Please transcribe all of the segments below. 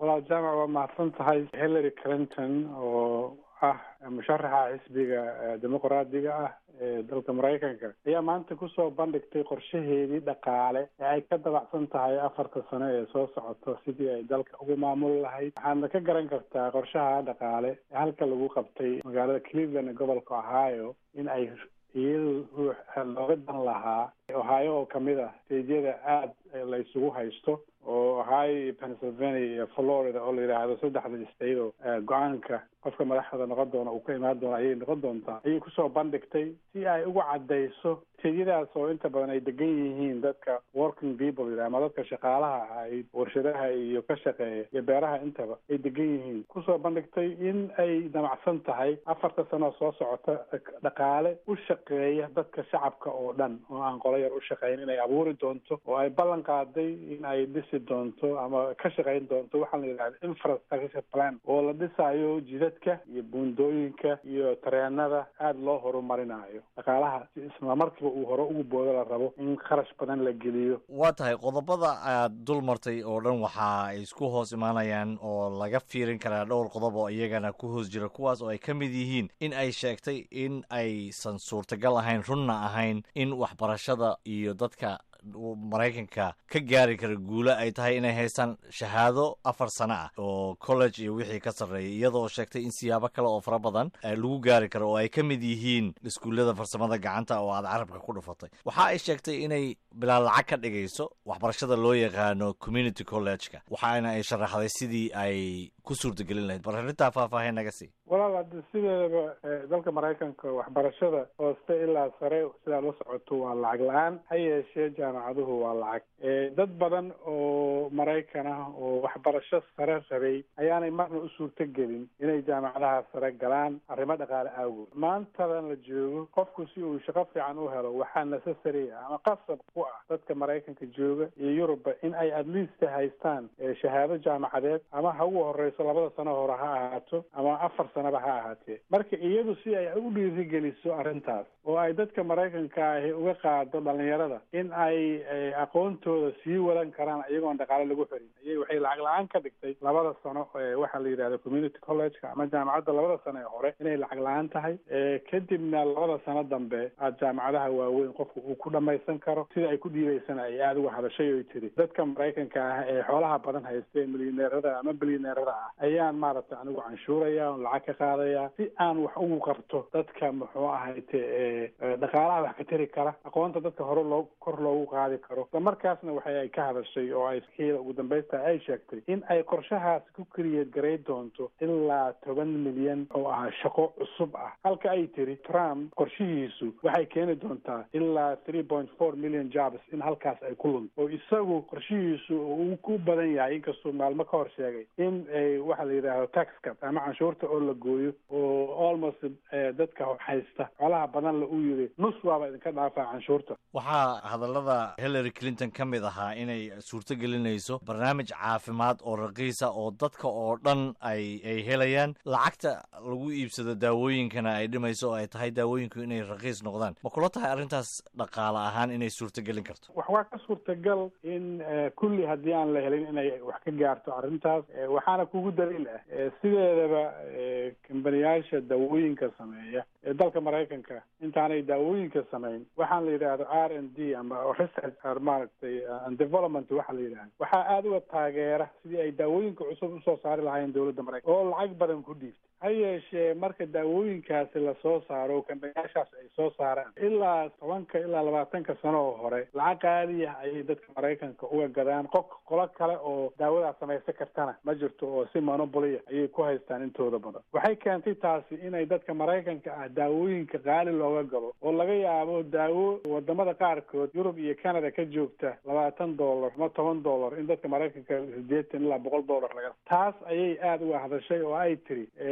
walaal jaamac waa mahadsan tahay hillary clinton oo ah musharaxa xisbiga dimuqraadiga ah ee dalka maraykanka ayaa maanta kusoo bandhigtay qorshaheedii dhaqaale ee ay ka dabacsan tahay afarta sano ee soo socoto sidii ay dalka ugu maamuli lahayd waxaadna ka garan kartaa qorshaha dhaqaale ee halka lagu qabtay magaalada cleveland ee gobolka ohio in ay iyadu ruux looga dan lahaa ohio oo kamid ah steedyada aada la isugu haysto oo ohio iyo pennsylvania iyo florida oo la yidhaahdo saddexda state oo go-aanka qofka madaxda noqon doona uu ka imaan doona ayay noqon doontaa ayay kusoo bandhigtay si ay ugu caddayso steedyadaas oo inta badan ay degan yihiin dadka working people yidhah ama dadka shaqaalaha ah ay warshadaha iyo ka shaqeeya iyo beeraha intaba ay degan yihiin kusoo bandhigtay in ay damacsan tahay afarta sano soo socota dhaqaale u shaqeeya dadka shacabka oo dhan oo aan qolo yar u shaqeyn inay abuuri doonto oo ay ballan qaaday in ay dhisi doonto ama ka shaqeyn doonto waxaa la yidhahda infrastructure plan oo la dhisayo jidadka iyo buundooyinka iyo tareenada aada loo horumarinayo dhaqaalaha si isla markiiba uu hore ugu boodo la rabo in kharash badan la geliyo waa tahay qodobada aad dul martay oo dhan waxa ay isku hoos imaanayaan oo laga fiirin karaa dhowr qodob oo iyagana ku hoos jira kuwaas oo ay ka mid yihiin in ay sheegtay in aysan suurtagal ahayn runna ahayn in waxbarashada iyo dadka maraykanka ka gaari kara guulo ay tahay inay haystaan shahaado afar sano ah oo college iyo wixii ka sarreeyay iyadoo sheegtay in siyaabo kale oo fara badan lagu gaari karo oo ay ka mid yihiin iskuullada farsamada gacanta oo aad carabka ku dhufatay waxa ay sheegtay inay bilaa lacag ka dhigayso waxbarashada loo yaqaano community college-ka waxaana ay sharaxday sidii ay ku suurtagelin lahayd bal arrintaa faahfaahin naga sii walaal hadda sideedaba dalka maraykanka waxbarashada hooste ilaa sare sidaa la socoto waa lacag la-aan ha yeeshee jaamacaduhu waa lacag dad badan oo maraykan ah oo waxbarasho sare rabay ayaanay marna u suurto gelin inay jaamacadaha sare galaan arrimo dhaqaale awgood maantadan la joogo qofku si uu shaqo fiican u helo waxaa necessary ah ama qasab ku ah dadka maraykanka jooga iyo yurubba in ay at least haystaan shahaado jaamacadeed ama ha ugu horeyso labada sano hore ha ahaato ama afar sanaba ha ahaatee marka iyadu si ay u dhiirigeliso arrintaas oo ay dadka maraykanka ahi uga qaado dhalinyarada in ay aqoontooda sii wadan karaan iyagoon dhaqaale lagu xirin ayay waxay lacag la-aan ka dhigtay labada sano waxaa la yidhahda community college-ka ama jaamacadda labada sano ee hore inay lacag la-aan tahay kadibna labada sano dambe aad jaamacadaha waaweyn qofku uu ku dhamaysan karo sida ay ku dhiibaysana ay aada uga hadashay oy tiri dadka maraykanka ah ee xoolaha badan haysta ee milyaneerada ama bilyaneerada ah ayaan maaragtay anigu canshuuraya on lacag ka qaadaya si aan wax ugu qabto dadka muxuu ahayte dhaqaalaha wax ka tari kara aqoonta dadka hore loo kor loogu qaadi karo isla markaasna waxay ay ka hadashay oo ay xiida ugu dambaysta ay sheegtay in ay qorshahaas ku keliyeed garay doonto ilaa toban milyan oo ah shaqo cusub ah halka ay tiri trump qorshihiisu waxay keeni doontaa ilaa three point four million jobs in halkaas ay ku lunto oo isagu qorshihiisu uu ku badan yahay inkastuu maalmo ka hor sheegay in waxa la yidhaahdo tax cut ama canshuurta oo la gooyo oo almost dadka haysta xoolaha badan la uu yiri nus waaba idinka dhaafaa canshuurta waxaa hadallada hillary clinton ka mid ahaa inay suurto gelinayso barnaamij caafimaad oo raqiisa oo dadka oo dhan ay ay helayaan lacagta lagu iibsado daawooyinkana ay dhimayso oo ay tahay daawooyinku inay raqiis noqdaan ma kula tahay arrintaas dhaqaale ahaan inay suurto gelin karto wax waa ka suurtagal in kulli haddii aan la helin inay wax ka gaarto arrintaas waxaana kugu daliil ah sideedaba kambaniyaasha daawooyinka sameeya ee dalka maraykanka intaanay daawooyinka samayn waxaan la yidhaahdo r n d ama research maaragtay and development waxa la yidhahdo waxaa aada uga taageera sidii ay daawooyinka cusub usoo saari lahaayeen dowladda maraykanka oo lacag badan ku dhiiftay ha yeeshee marka daawooyinkaasi lasoo saaro kambaniyaashaas ay soo saaraan ilaa tobanka ilaa labaatanka sano oo hore lacag qaaliya ayay dadka maraykanka uga gadaan qof qolo kale oo daawadaas samaysan kartana ma jirto oo si monobolia ayay ku haystaan intooda badan waxay keentay taasi inay dadka maraykanka ah daawooyinka qaali looga gado oo laga yaabo daawo wadamada qaarkood yurub iyo canada ka joogta labaatan dollar ama toban dollar in dadka maraykanka sideetan ilaa boqol dollar laga taas ayay aada uga hadashay oo ay tiri ma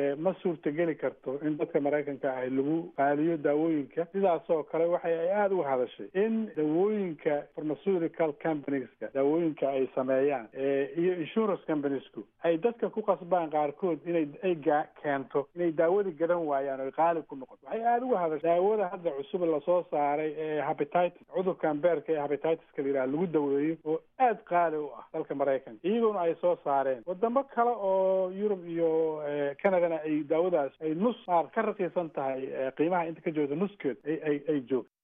suurtageli karto in dadka maraykanka ah lagu qaaliyo daawooyinka sidaasoo kale waxay ay aada uga hadashay in dawooyinka pharmaceutical companieska daawooyinka ay sameeyaan iyo insurance companiesku ay dadka ku qasbaan qaarkood inay ay keento inay daawadii gadan waayaan oy qaali ku noqoto waxay aada uga hadashay daawada hadda cusub lasoo saaray ee habititis cudurkan beerka ee habititiska la yidhaha lagu daweeyo oo aada qaali u ah dalka maraykanka iyaguna ay soo saareen wadamo kale oo yurub iyo canadana ay daawadaas ay nus maar ka raqiisan tahay qiimaha inta ka joogta nuskeed ay ay ay joogto